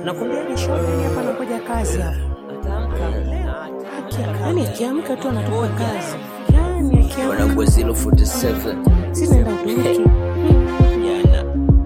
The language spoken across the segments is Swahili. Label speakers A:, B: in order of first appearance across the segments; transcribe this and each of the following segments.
A: nakwambia ni shopping hapa nakuja kazi hapa yani akiamka tu anatoka kazi yani akiamka
B: wanangu 047
A: sinaenda Uturuki
B: jana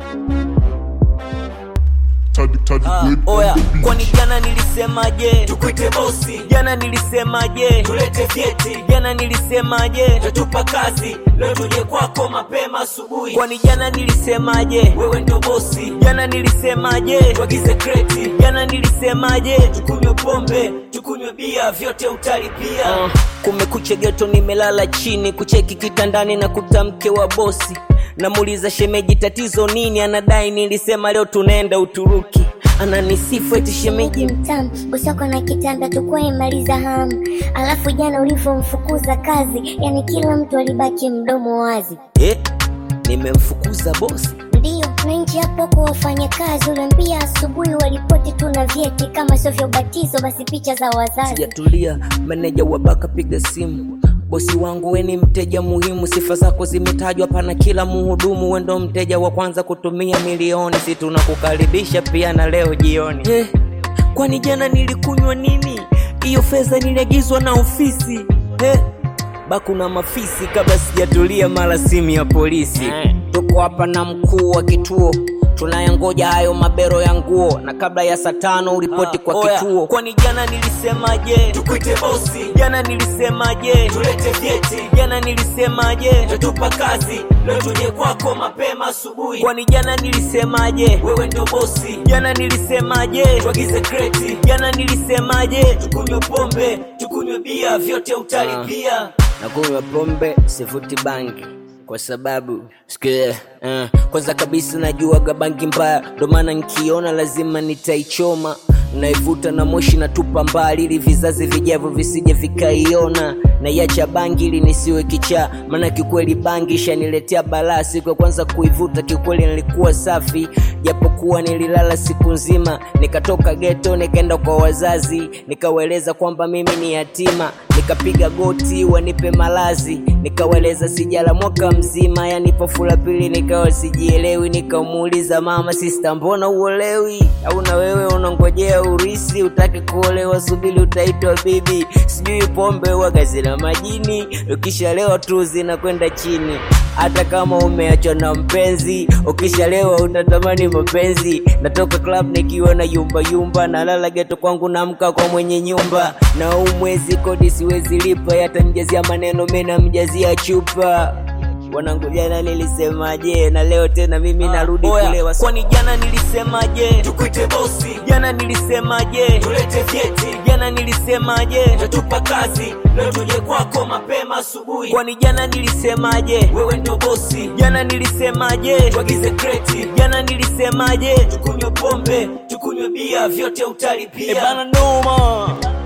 C: Tadi tadi
B: Ah,
C: grade
B: oya
C: on the beat.
B: kwani jana nilisemaje tukwite bosi jana nilisemaje tulete vyeti jana nilisemaje tatupa kazi leo tuje kwako mapema asubuhi kwani jana nilisemaje wewe ndo bosi jana nilisemaje tuagize kreti jana nilisemaje tukunywe pombe tukunywe bia vyote utalipia uh, kumekucha geto nimelala chini kucheki kitandani na kutamke wa bosi namuuliza shemeji tatizo nini anadai nilisema leo tunaenda uturuki ananisifu eti shemeji
D: Shemeji mtamu, usoko na kitanda tukua imaliza hamu. Alafu jana ulivyomfukuza kazi, yani kila mtu alibaki mdomo wazi.
B: eh, nimemfukuza bosi
D: Ndiyo, na nje hapo kwa wafanyakazi uliambia asubuhi walipoti tu na vyeti, kama sio vya ubatizo basi picha za wazazi.
B: sijatulia meneja wa baka piga simu bosi wangu we ni mteja muhimu sifa zako zimetajwa pana kila muhudumu we ndo mteja wa kwanza kutumia milioni si tunakukaribisha pia na leo jioni eh, kwani jana nilikunywa nini hiyo fedha niliagizwa na ofisi eh, baku na mafisi kabla sijatulia mara simu ya polisi tuko hapa na mkuu wa kituo tunayangoja hayo mabero ya nguo na kabla ya saa tano uripoti kwa
E: oya,
B: kituo kwani jana nilisemaje tukwite bosi jana nilisemaje tulete vyeti jana nilisemaje tatupa kazi leo tuje kwako mapema asubuhi kwani jana nilisemaje wewe ndo bosi jana nilisemaje tuagize kreti jana nilisemaje tukunywe pombe tukunywe bia vyote utalipia nakunywa pombe sivuti bangi kwa sababu sikia uh, kwanza kabisa najuaga bangi mbaya ndo maana nkiona lazima nitaichoma naivuta na moshi natupa mbali ili vizazi vijavyo visije vikaiona naiacha bangi ili nisiwe kichaa maana kikweli bangi ishaniletea balaa siku ya kwanza kuivuta kikweli nilikuwa safi japokuwa nililala siku nzima nikatoka geto nikaenda kwa wazazi nikawaeleza kwamba mimi ni yatima nikapiga goti wanipe malazi nikawaeleza sijala mwaka mzima yani pofula pili nikawa sijielewi nikamuuliza mama sista mbona uolewi au na wewe unangojea urisi utake kuolewa subili utaitwa bibi sijui pombe waga zina majini ukishalewa tu zinakwenda chini hata kama umeachwa na mpenzi ukishalewa utatamani mapenzi natoka club nikiwa na yumba yumba nalala geto kwangu namka kwa mwenye nyumba na huu mwezi kodi siwezi lipa yatamjazia maneno mi namjazia chupa wanangu jana nilisemaje na leo tena mimi narudi
E: oya,
B: kulewa kwani jana nilisemaje tukwite bosi jana nilisemaje tulete vyeti jana nilisemaje tatupa kazi leo tuje kwako mapema asubuhi kwani jana nilisemaje wewe ndo bosi jana nilisemaje tuagize kreti jana nilisemaje tukunywe pombe tukunywe bia vyote utalipia e bana noma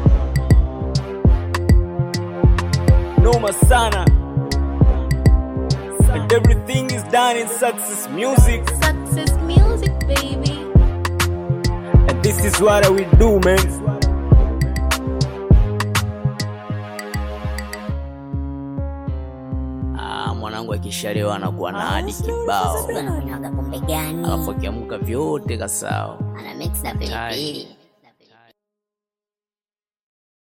B: noma sana and everything is done in success music
F: Success music, baby.
B: and this is what we do man ah, mwanangu akishalewa anakuwa na hadi kibao
D: Unaonaga pombe gani?
B: alafu akiamka vyote kasao
D: Ana mix na pilipili.